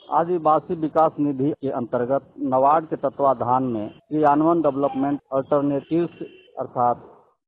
आदिवासी विकास निधि के अंतर्गत नबार्ड के तत्वाधान में क्रियान्वयन डेवलपमेंट अल्टरनेटिव्स अर्थात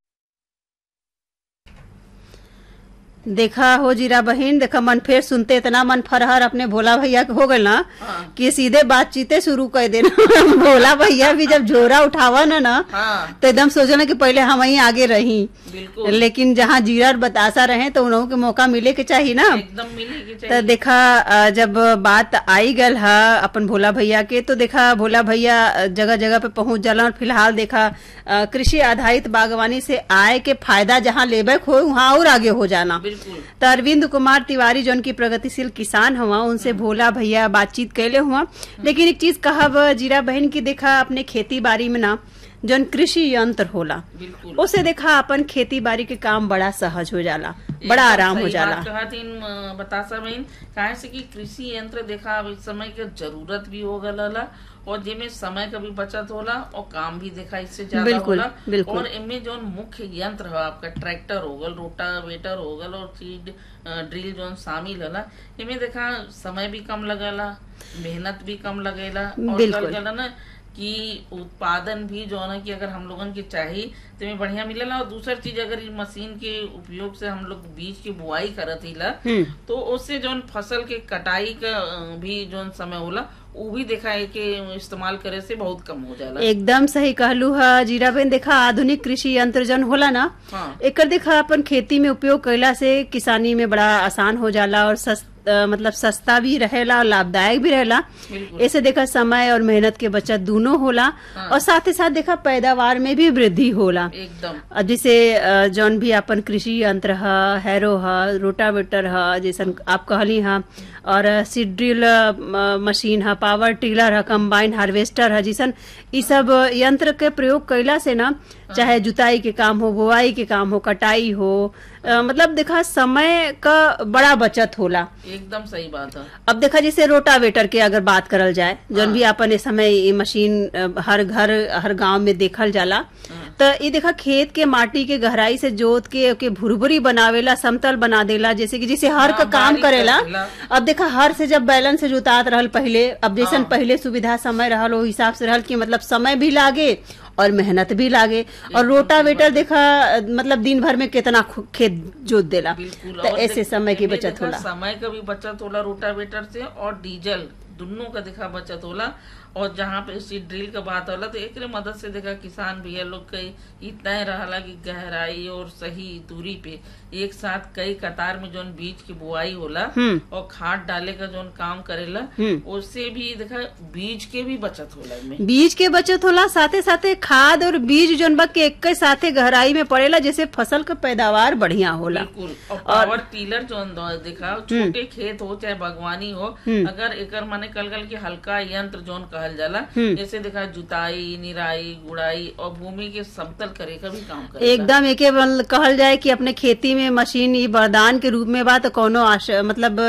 देखा हो जीरा बहन देखा मन फेर सुनते इतना मन फरहर अपने भोला भैया के हो गए ना कि सीधे बातचीतें शुरू कर देना भोला भैया भी जब झोरा उठावा ना ना हाँ तो एकदम सोचना कि पहले हम वहीं आगे रही बिल्कुल लेकिन जहाँ जीरा और बतासा रहे तो उन्हों के मौका मिले के चाहिए ना एकदम मिलेगी तो चाहिए देखा अ, जब बात आई गल है अपन भोला भैया के तो देखा भोला भैया अ, जगह जगह पे पहुंच जाला और फिलहाल देखा अ, कृषि आधारित बागवानी से आय के फायदा जहाँ लेबे हो वहाँ और आगे हो जाना बिल्कुल तो अरविंद कुमार तिवारी जौन की प्रगतिशील किसान हुआ उनसे भोला भैया बातचीत कैले हुआ लेकिन एक चीज कहब जीरा बहन की देखा अपने खेती बाड़ी में ना जौन कृषि यंत्र होला बिल्कुल उसे देखा अपन खेती बाड़ी के काम बड़ा सहज हो जाला बड़ा एकदम आराम हो सही जाला बात कहा थी अ, बतासा बहन काहे से कि कृषि यंत्र देखा अब इस समय के जरूरत भी हो गला और जिसमें समय का भी बचत होला और काम भी देखा इससे ज्यादा बिल्कुल, होला बिल्कुल। और इनमें जो मुख्य यंत्र है आपका ट्रैक्टर हो गल रोटावेटर हो गल और सीड अ, ड्रिल जो शामिल होला इनमें देखा समय भी कम लगेला मेहनत भी कम लगेला और बिल्कुल। कल गला ना कि उत्पादन भी जो है ना कि अगर हम लोगन के चाहिए तो में बढ़िया मिलेला और दूसर चीज अगर इस मशीन के उपयोग से हम लोग बीज की बुआई करत हिला हम्म तो उससे जौन फसल के कटाई का अ, भी जौन समय होला वो भी देखा है कि इस्तेमाल करे से बहुत कम हो जाला एकदम सही कहलू है जीरा बहन देखा आधुनिक कृषि यंत्र जन होला ना हाँ एकर देखा अपन खेती में उपयोग कैला से किसानी में बड़ा आसान हो जाला और सस, अ, मतलब सस्ता भी रहेला और लाभदायक भी रहेला बिल्कुल ऐसे देखा समय और मेहनत के बचत दोनों होला हाँ। और साथ ही साथ देखा पैदावार में भी वृद्धि होला एकदम अब जैसे अ, जौन भी अपन कृषि यंत्र ह हैरो ह रोटावेटर ह जैसन आप कहली ह और सीड ड्रिल अ, म- मशीन ह पावर टिलर ह कंबाइन हार्वेस्टर ह जैसन इ सब यंत्र के प्रयोग कैला से ना चाहे जुताई के काम हो बुआई के काम हो कटाई हो अ, मतलब देखा समय का बड़ा बचत होला एकदम सही बात है अब देखा जैसे रोटावेटर के अगर बात करल जाए जौन भी अपन इस समय ये मशीन अ, हर घर हर गांव में देखल जाला तो ये देखा खेत के माटी के गहराई से जोत के ओके भुरभुरी बनावेला समतल बना देला जैसे कि जैसे हर का हाँ, काम बारीक करेला कर देला। अब देखा हर से जब बैलन से जुतात रहल पहले अब जैसन पहले सुविधा समय रहल वो हिसाब से रहल कि मतलब समय भी लागे और मेहनत भी लागे और रोटावेटर देखा अ, मतलब दिन भर में कितना खु- खेत जोत देला बिल्कुल तो और ऐसे देख- समय की इनमें बचत देखा होला समय का भी बचत होला रोटावेटर से और डीजल दोनों का देखा बचत होला और जहाँ पे सीड ड्रिल का बात होला तो एक मदद से देखा किसान भैया लोग के इतना ही रहला कि गहराई और सही दूरी पे एक साथ कई कतार में जोन बीज की बुआई होला हम्म। और खाद डाले का जोन काम करेला हम्म। उससे भी देखा बीज के भी बचत होला इनमें बीज के बचत होला साथे साथे खाद और बीज जोन बा के एक साथे गहराई में पड़ेला जैसे फसल का पैदावार बढ़िया होला बिल्कुल और पावर टीलर जो अंदर देखा छोटे खेत हो चाहे बागवानी हो हम्म। अगर एकर माने कल कल के हल्का यंत्र जोन कहल जाला हम्म। जैसे देखा जुताई निराई गुड़ाई और भूमि के समतल करे का भी काम करे एकदम एके बल- कहल जाए कि अपने खेती में मशीन ई वरदान के रूप में बा तो कोनो आश मतलब